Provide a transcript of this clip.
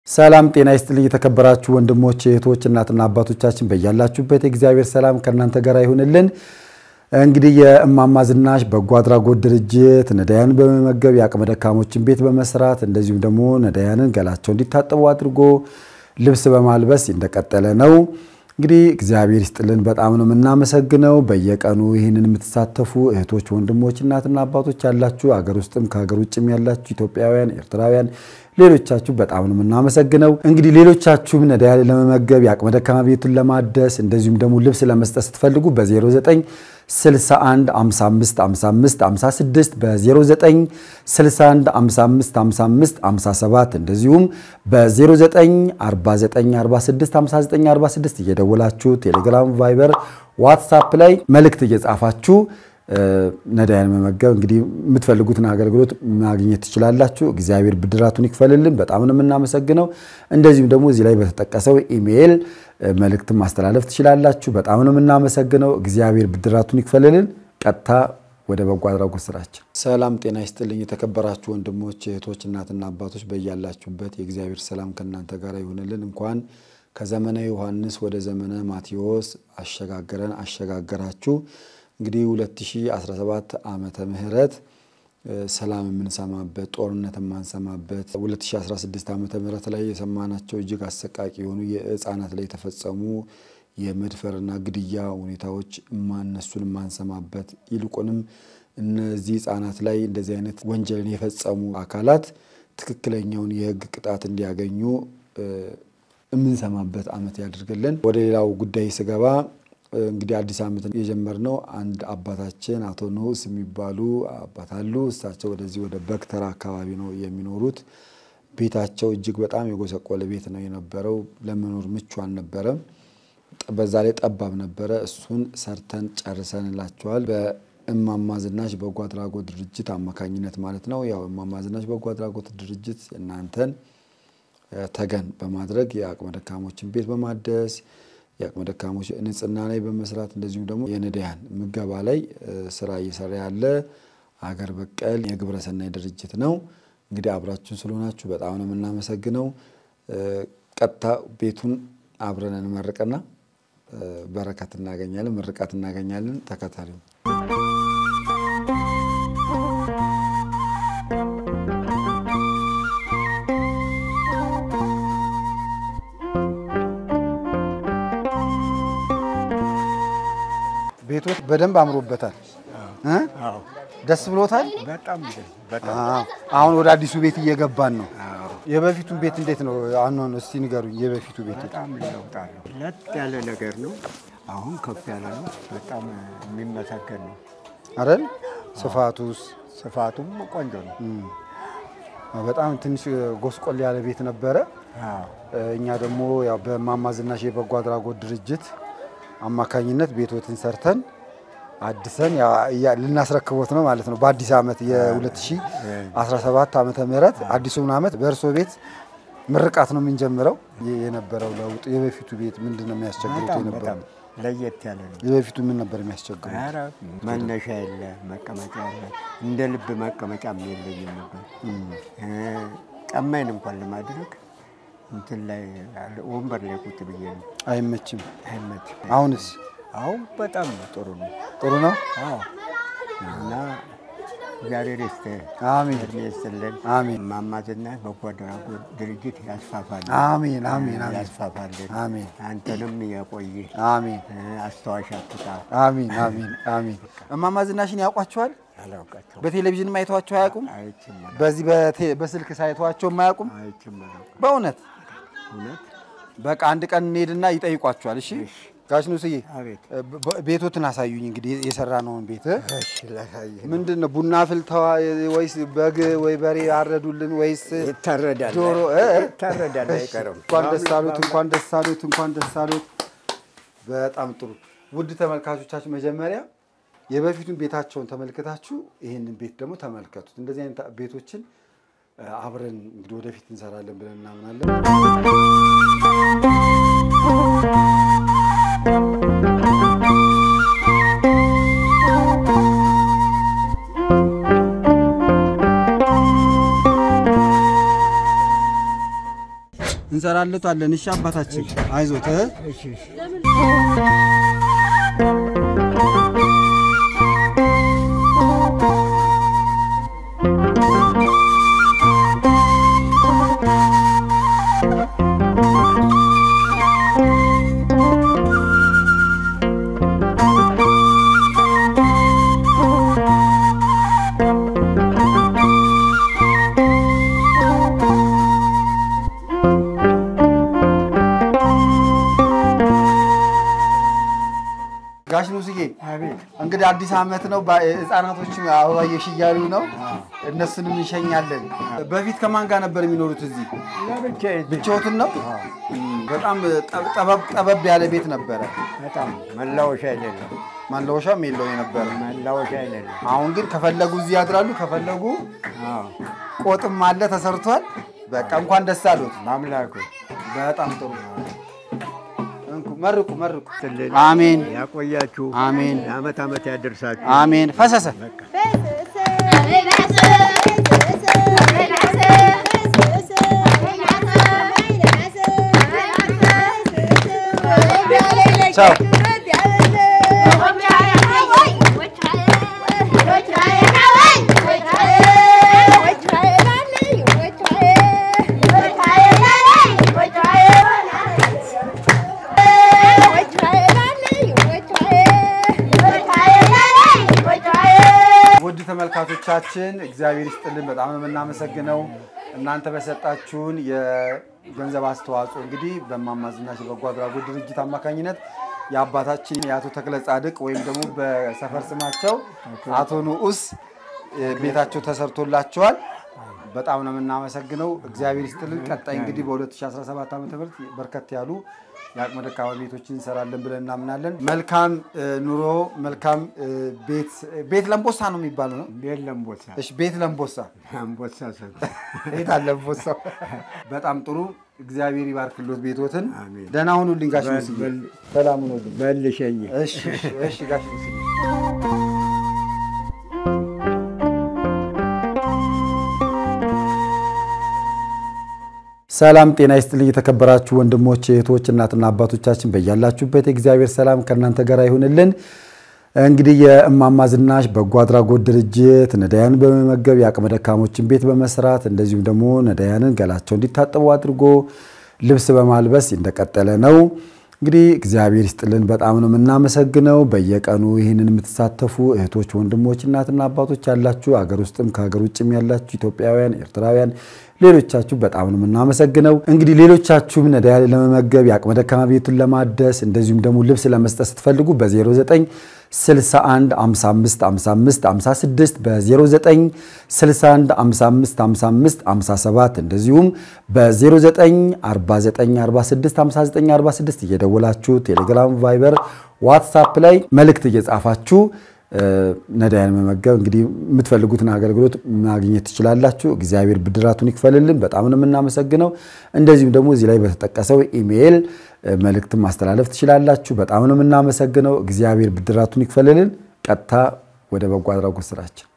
ሰላም ጤና ይስጥልኝ። የተከበራችሁ ወንድሞች እህቶች፣ እናትና አባቶቻችን በያላችሁበት የእግዚአብሔር ሰላም ከእናንተ ጋር ይሁንልን። እንግዲህ የእማማ ዝናሽ በጎ አድራጎት ድርጅት ነዳያን በመመገብ የአቅመ ደካሞችን ቤት በመስራት እንደዚሁም ደግሞ ነዳያንን ገላቸው እንዲታጠቡ አድርጎ ልብስ በማልበስ እንደቀጠለ ነው። እንግዲህ እግዚአብሔር ይስጥልን፣ በጣም ነው የምናመሰግነው። በየቀኑ ይህንን የምትሳተፉ እህቶች፣ ወንድሞች፣ እናትና አባቶች ያላችሁ አገር ውስጥም ከሀገር ውጭም ያላችሁ ኢትዮጵያውያን፣ ኤርትራውያን ሌሎቻችሁ በጣም ነው የምናመሰግነው። እንግዲህ ሌሎቻችሁም ነዳያን ለመመገብ የአቅመ ደካማ ቤቱን ለማደስ እንደዚሁም ደግሞ ልብስ ለመስጠት ስትፈልጉ በ09 61 55 55 56 በ09 61 55 55 57 እንደዚሁም በ09 49 46 59 46 እየደወላችሁ ቴሌግራም፣ ቫይበር፣ ዋትሳፕ ላይ መልእክት እየጻፋችሁ ነዳያን መመገብ እንግዲህ የምትፈልጉትን አገልግሎት ማግኘት ትችላላችሁ። እግዚአብሔር ብድራቱን ይክፈልልን። በጣም ነው የምናመሰግነው። እንደዚሁም ደግሞ እዚህ ላይ በተጠቀሰው ኢሜይል መልእክትን ማስተላለፍ ትችላላችሁ። በጣም ነው የምናመሰግነው። እግዚአብሔር ብድራቱን ይክፈልልን። ቀጥታ ወደ በጎ አድራጎት ስራችን። ሰላም ጤና ይስጥልኝ። የተከበራችሁ ወንድሞች እህቶች፣ እናትና አባቶች በያላችሁበት የእግዚአብሔር ሰላም ከእናንተ ጋር ይሁንልን። እንኳን ከዘመነ ዮሐንስ ወደ ዘመነ ማቴዎስ አሸጋገረን አሸጋገራችሁ። እንግዲህ 2017 ዓመተ ምህረት ሰላም የምንሰማበት ጦርነት የማንሰማበት 2016 ዓመተ ምህረት ላይ የሰማናቸው እጅግ አሰቃቂ የሆኑ የህፃናት ላይ የተፈጸሙ የመድፈርና ግድያ ሁኔታዎች እነሱን የማንሰማበት ይልቁንም እነዚህ ህፃናት ላይ እንደዚህ አይነት ወንጀልን የፈጸሙ አካላት ትክክለኛውን የህግ ቅጣት እንዲያገኙ የምንሰማበት ዓመት ያድርግልን። ወደ ሌላው ጉዳይ ስገባ እንግዲህ አዲስ ዓመትን የጀመርነው አንድ አባታችን አቶ ንዑስ የሚባሉ አባት አሉ። እሳቸው ወደዚህ ወደ በክተራ አካባቢ ነው የሚኖሩት። ቤታቸው እጅግ በጣም የጎሰቆለ ቤት ነው የነበረው። ለመኖር ምቹ አልነበረም። በዛ ላይ ጠባብ ነበረ። እሱን ሰርተን ጨርሰንላቸዋል። በእማማ ዝናሽ በጎ አድራጎት ድርጅት አማካኝነት ማለት ነው። ያው እማማ ዝናሽ በጎ አድራጎት ድርጅት እናንተን ተገን በማድረግ የአቅመ ደካሞችን ቤት በማደስ የአቅመ ደካሞች ንጽህና ላይ በመስራት እንደዚሁም ደግሞ የነዳያን ምገባ ላይ ስራ እየሰራ ያለ አገር በቀል የግብረ ሰናይ ድርጅት ነው። እንግዲህ አብራችሁን ስለሆናችሁ በጣም ነው የምናመሰግነው። ቀጥታ ቤቱን አብረን እንመርቅና በረከት እናገኛለን፣ ምርቃት እናገኛለን። ተከተሉ። ቤቶች በደንብ አምሮበታል። ደስ ብሎታል። አሁን ወደ አዲሱ ቤት እየገባን ነው። የበፊቱን ቤት እንዴት ነው? አሁን እስቲ ንገሩኝ። የበፊቱ ቤት በጣም ይለውጣል። ለጥ ያለ ነገር ነው። አሁን ከፍ ያለ ነው። በጣም የሚመሰገን ነው። አይደል? ስፋቱስ? ስፋቱም ቆንጆ ነው። በጣም ትንሽ ጎስቆል ያለ ቤት ነበረ። እኛ ደግሞ ያው በእማማ ዝናሽ የበጎ አድራጎት ድርጅት አማካኝነት ቤቶትን ሰርተን አድሰን ልናስረክቦት ነው ማለት ነው። በአዲስ ዓመት የ2017 ዓመተ ምህረት አዲሱን ዓመት በእርሶ ቤት ምርቃት ነው የምንጀምረው። የነበረው ለውጥ የበፊቱ ቤት ምንድን ነው የሚያስቸግሩት? የነበረው ለየት ያለ ነው። የበፊቱ ምን ነበር የሚያስቸግሩት? ኧረ መነሻ የለ፣ መቀመጫ የለ። እንደ ልብ መቀመጫም የለኝም ነበር። ጫማዬን እንኳን ለማድረግ እንትን ላይ ወንበር ላይ ቁጭ ብዬ ነው። አይመችም። አይመችም። አሁንስ አሁን በጣም ጥሩ ነው። ጥሩ ነው። አዎ እና እግዚአብሔር ይስጥህ፣ አሜን እድሜ ይስጥልን። አሜን እማማ ዝናሽ በጎ አድራጎት ድርጅት ያስፋፋልን፣ አሜን አሜን አሜን ያስፋፋልን። አሜን አንተንም የቆይ አሜን አስታዋሽ አትጣ። አሜን አሜን አሜን። እማማ ዝናሽን ያውቋቸዋል? አላውቃቸው በቴሌቪዥን አይተዋቸው አያውቁም? አይችም በዚህ በቴ- በስልክ ሳይተዋቸው አያውቁም? አይችም አላውቅም። በእውነት እውነት በቃ አንድ ቀን እንሄድና ይጠይቋቸዋል። እሺ ጋሽ ንስዬ አቤት በ- ቤቶትን አሳዩኝ። እንግዲህ የሰራነውን ቤት እሺ ላሳይህ ምንድን ነው ቡና ፍልተዋ ወይስ በግ ወይ በሬ አረዱልን ወይስ ይታረዳል ዶሮ እ? ይታረዳል አይቀርም። እንኳን ደስ አሉት፣ እንኳን ደስ አሉት፣ እንኳን ደስ አሉት። በጣም ጥሩ ውድ ተመልካቾቻችን፣ መጀመሪያ የበፊቱን ቤታቸውን ተመልክታችሁ ይህንን ቤት ደግሞ ተመልከቱት። እንደዚህ አይነት ቤቶችን እ፣ አብረን እንግዲህ ወደፊት እንሰራለን ብለን እናምናለን። እንሰራለታለን። እሺ አባታችን አይዞት እ? እሺ እሺ ጋሽ ንጉስዬ አቤት እንግዲህ አዲስ ዓመት ነው። ባ- ህፃናቶች አበባየሽ እያሉ ነው። እነሱንም እንሸኛለን። በፊት ከማን ጋር ነበር የሚኖሩት? እዚህ ለብቻዬ ብቻዎትን ነው? እም፣ በጣም ጠብ- ጠበብ ጠበብ ያለ ቤት ነበረ። በጣም መላወሻ የሌለው ማለወሻም የለው የነበረ። መላወሻ የሌለው አሁን ግን ከፈለጉ እዚህ ያድራሉ፣ ከፈለጉ አዎ ቆጥም አለ ተሰርቷል። በቃ እንኳን ደስ አሉት። በአምላኩ በጣም ጥሩ። እንኩ መርቁ መርቁ። ትልል አሜን ያቆያችሁ አሜን ለአመት አመት ያደርሳችሁ አሜን። ፈሰሰ ቻው። ውድ ተመልካቾቻችን እግዚአብሔር ይስጥልን፣ በጣም ነው የምናመሰግነው። እናንተ በሰጣችሁን የገንዘብ አስተዋጽኦ እንግዲህ በእማማ ዝናሽ የበጎ አድራጎት ድርጅት አማካኝነት የአባታችን የአቶ ተክለ ጻድቅ ወይም ደግሞ በሰፈር ስማቸው አቶ ንዑስ እ፣ ቤታቸው ተሰርቶላቸዋል። በጣም ነው የምናመሰግነው። እግዚአብሔር ይስጥልን። ቀጣይ እንግዲህ በ2017 ዓ ም በርከት ያሉ የአቅመ ደካማ ቤቶችን እንሰራለን ብለን እናምናለን። መልካም እ፣ ኑሮ፣ መልካም እ፣ ቤት ቤት ለምቦሳ ነው የሚባለው ነው። ቤት ለምቦሳ እሺ፣ ቤት ለምቦሳ አንቦሳ ሰብ ቤት አለ ለምቦሳው። በጣም ጥሩ። እግዚአብሔር ይባርክሎት ቤቶትን። አሜን። ደህና ሁኑልኝ ጋሽ በል- ሙስዬ። በል- ሰላም ሁኑልኝ። መልሸኝ እሺ፣ እሺ፣ እሺ ጋሽ ሙስዬ። ሰላም ጤና ይስጥልኝ። የተከበራችሁ ወንድሞች እህቶች፣ እናትና አባቶቻችን በያላችሁበት የእግዚአብሔር ሰላም ከእናንተ ጋር ይሁንልን። እንግዲህ የእማማ ዝናሽ በጎ አድራጎት ድርጅት ነዳያንን በመመገብ የአቅመ ደካሞችን ቤት በመስራት እንደዚሁም ደግሞ ነዳያንን ገላቸው እንዲታጠቡ አድርጎ ልብስ በማልበስ እንደቀጠለ ነው። እንግዲህ እግዚአብሔር ይስጥልን፣ በጣም ነው የምናመሰግነው። በየቀኑ ይህንን የምትሳተፉ እህቶች፣ ወንድሞች፣ እናትና አባቶች ያላችሁ አገር ውስጥም ከሀገር ውጭም ያላችሁ ኢትዮጵያውያን፣ ኤርትራውያን ሌሎቻችሁ በጣም ነው የምናመሰግነው። እንግዲህ ሌሎቻችሁም ነዳያን ለመመገብ የአቅመ ደካማ ቤቱን ለማደስ እንደዚሁም ደግሞ ልብስ ለመስጠት ስትፈልጉ በ09 61 55 55 56 በ09 61 55 55 57 እንደዚሁም በ09 49 46 59 46 እየደወላችሁ ቴሌግራም፣ ቫይበር፣ ዋትሳፕ ላይ መልእክት እየጻፋችሁ ነዳያን መመገብ እንግዲህ የምትፈልጉትን አገልግሎት ማግኘት ትችላላችሁ። እግዚአብሔር ብድራቱን ይክፈልልን። በጣም ነው የምናመሰግነው። እንደዚሁም ደግሞ እዚህ ላይ በተጠቀሰው ኢሜይል መልእክትን ማስተላለፍ ትችላላችሁ። በጣም ነው የምናመሰግነው። እግዚአብሔር ብድራቱን ይክፈልልን። ቀጥታ ወደ በጎ አድራጎት ስራችን